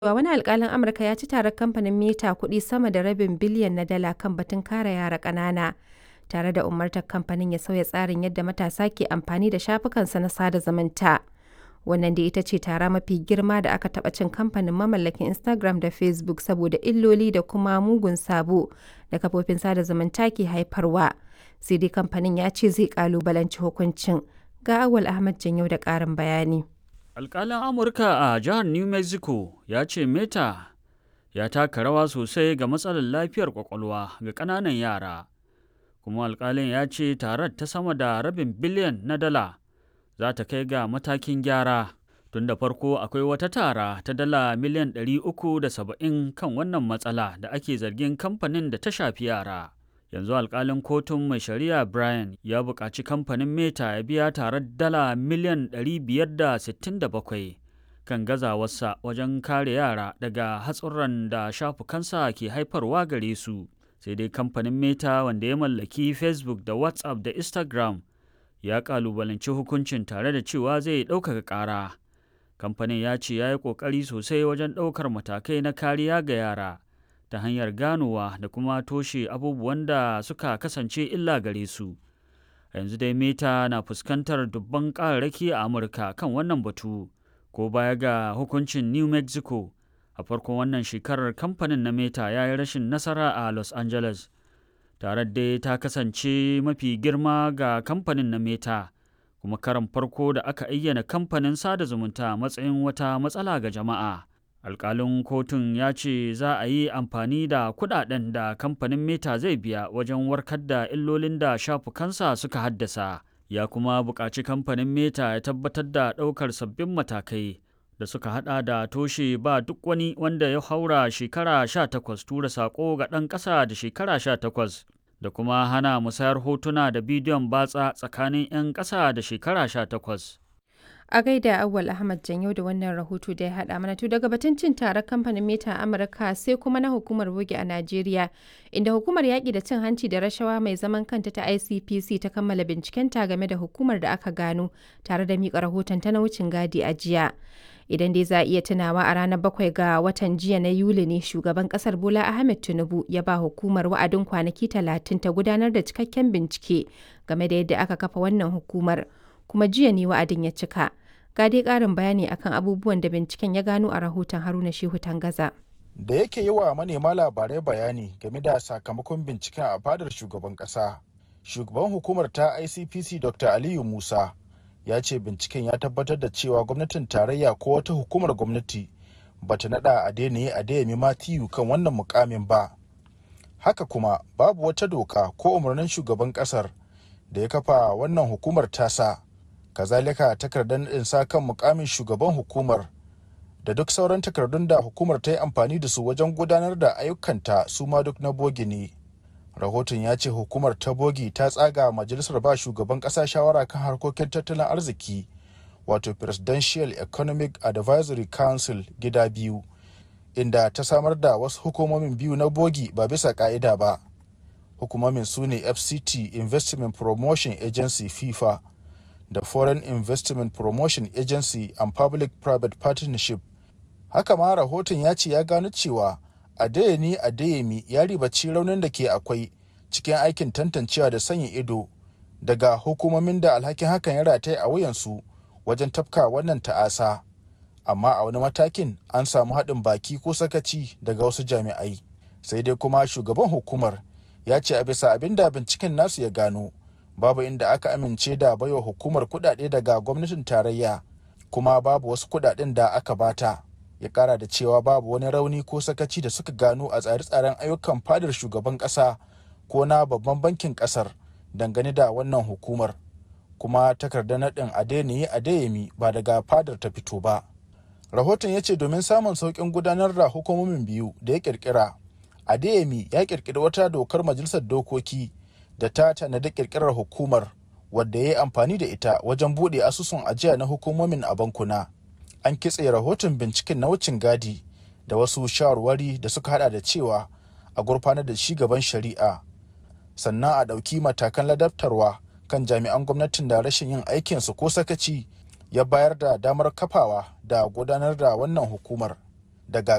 cewa wani alƙalin Amurka ya ci tarar kamfanin Meta kuɗi sama da rabin biliyan na dala kan batun kare yara ƙanana, tare da umartar kamfanin ya sauya tsarin yadda matasa ke amfani da shafukansa na sada zumunta. Wannan dai ita ce tara mafi girma da aka taɓa cin kamfanin mamallakin Instagram da Facebook saboda illoli da kuma mugun sabo da kafofin sada zumunta ke haifarwa. Sai dai kamfanin ya ce zai ƙalubalanci hukuncin. Ga Awal Ahmad Janyau da ƙarin bayani. Alƙalin Amurka a jihar New Mexico ya ce Meta ya taka rawa sosai ga matsalar lafiyar kwakwalwa ga ƙananan yara. Kuma alƙalin ya ce tarar ta sama da rabin biliyan na dala za ta kai ga matakin gyara. Tun da farko akwai wata tara ta dala miliyan 370 kan wannan matsala da ake zargin kamfanin da ta shafi yara. yanzu alkalin kotun mai shari'a brian ya buƙaci kamfanin meta ya biya tarar dala miliyan 567 kan gazawarsa wajen kare yara daga hatsurran da shafukansa ke haifarwa gare su sai dai kamfanin meta wanda ya mallaki facebook da whatsapp da instagram ya kalubalanci hukuncin tare da cewa zai ɗaukaka ƙara kamfanin ya ce ya yi ƙoƙari sosai wajen ɗaukar matakai na kariya ga yara ta hanyar ganowa da kuma toshe abubuwan da suka kasance illa gare su. yanzu dai meta na fuskantar dubban ƙararraki a amurka kan wannan batu ko baya ga hukuncin new mexico a farkon wannan shekarar kamfanin na meta ya yi rashin nasara a los angeles tare dai ta kasance mafi girma ga kamfanin na meta kuma karan farko da aka ayyana kamfanin sada zumunta matsayin wata matsala ga jama'a alkalin kotun ya ce za a yi amfani da kudaden da kamfanin meta zai biya wajen warkar da illolin da shafukansa suka haddasa ya kuma buƙaci kamfanin meta ya tabbatar da ɗaukar sabbin matakai da suka hada da toshe ba duk wani wanda ya haura shekara 18 tura saƙo ga ɗan ƙasa da shekara 18 da kuma hana musayar hotuna da bidiyon batsa tsakanin 'yan ƙasa da shekara 18 a gaida awwal ahmad janyo da wannan rahoto da ya haɗa mana to daga batun cin tarar kamfanin meta amurka sai kuma na hukumar bogi a najeriya inda hukumar yaƙi da cin hanci da rashawa mai zaman kanta ta icpc ta kammala bincikenta game da hukumar da aka gano tare da miƙa rahoton ta na wucin gadi a jiya idan dai za a iya tunawa a ranar bakwai ga watan jiya na yuli ne shugaban kasar bola ahmed tinubu ya ba hukumar wa'adin kwanaki talatin ta gudanar da cikakken bincike game da yadda aka kafa wannan hukumar kuma jiya ne wa'adin ya cika ga dai ƙarin bayani akan abubuwan da binciken ya gano a rahoton haruna shehu tangaza da yake yi wa manema labarai bayani game da sakamakon binciken a fadar shugaban ƙasa shugaban hukumar ta icpc dr aliyu musa ya ce binciken ya tabbatar da cewa gwamnatin tarayya ko wata hukumar gwamnati bata nada a daina a dayami matiyu kan wannan mukamin ba haka kuma babu wata doka ko umarnin shugaban kasar da ya kafa wannan hukumar tasa kazalika takardar naɗin sa kan mukamin shugaban hukumar da duk sauran takardun da hukumar ta yi amfani da su wajen gudanar da ayyukanta su ma duk na bogi ne rahoton ya ce hukumar ta bogi ta tsaga majalisar ba shugaban ƙasa shawara kan harkokin tattalin arziki wato presidential economic advisory council gida biyu inda ta samar da wasu hukumomin biyu na bogi ba bisa ka'ida ba hukumomin su ne fct investment promotion agency fifa da Foreign Investment Promotion Agency and Public-Private Partnership. Haka ma rahoton ya ce ya gano cewa Adeyemi Adeyemi ya ribaci raunin da ke akwai cikin aikin tantancewa da sanya ido daga hukumomin da alhakin hakan ya rataye a wuyansu wajen tafka wannan ta'asa. Amma a wani matakin an samu haɗin baki ko sakaci daga wasu jami'ai. Sai dai kuma shugaban hukumar ya ce a bisa abin da binciken nasu ya gano. babu inda aka amince da baiwa hukumar kudade daga gwamnatin tarayya kuma babu wasu kudaden da aka bata ya kara da cewa babu wani rauni ko sakaci da suka gano a tsare-tsaren ayyukan fadar shugaban kasa ko na babban bankin kasar dangane da wannan hukumar kuma takardar naɗin adeniyi adeyemi ba daga fadar ta fito ba rahoton ya ce domin samun sauƙin gudanar da hukumomin biyu da ya kirkira adeyemi ya kirkiri wata dokar majalisar dokoki da ta tanadi kirkirar hukumar wadda ya yi amfani da ita wajen buɗe asusun ajiya na hukumomin a bankuna an kitse rahoton binciken na wucin gadi da wasu shawarwari da suka hada da cewa a gurfanar da shi gaban shari'a sannan a ɗauki matakan ladabtarwa kan jami'an gwamnatin da rashin yin aikinsu ko sakaci ya bayar da damar kafawa da gudanar da wannan hukumar daga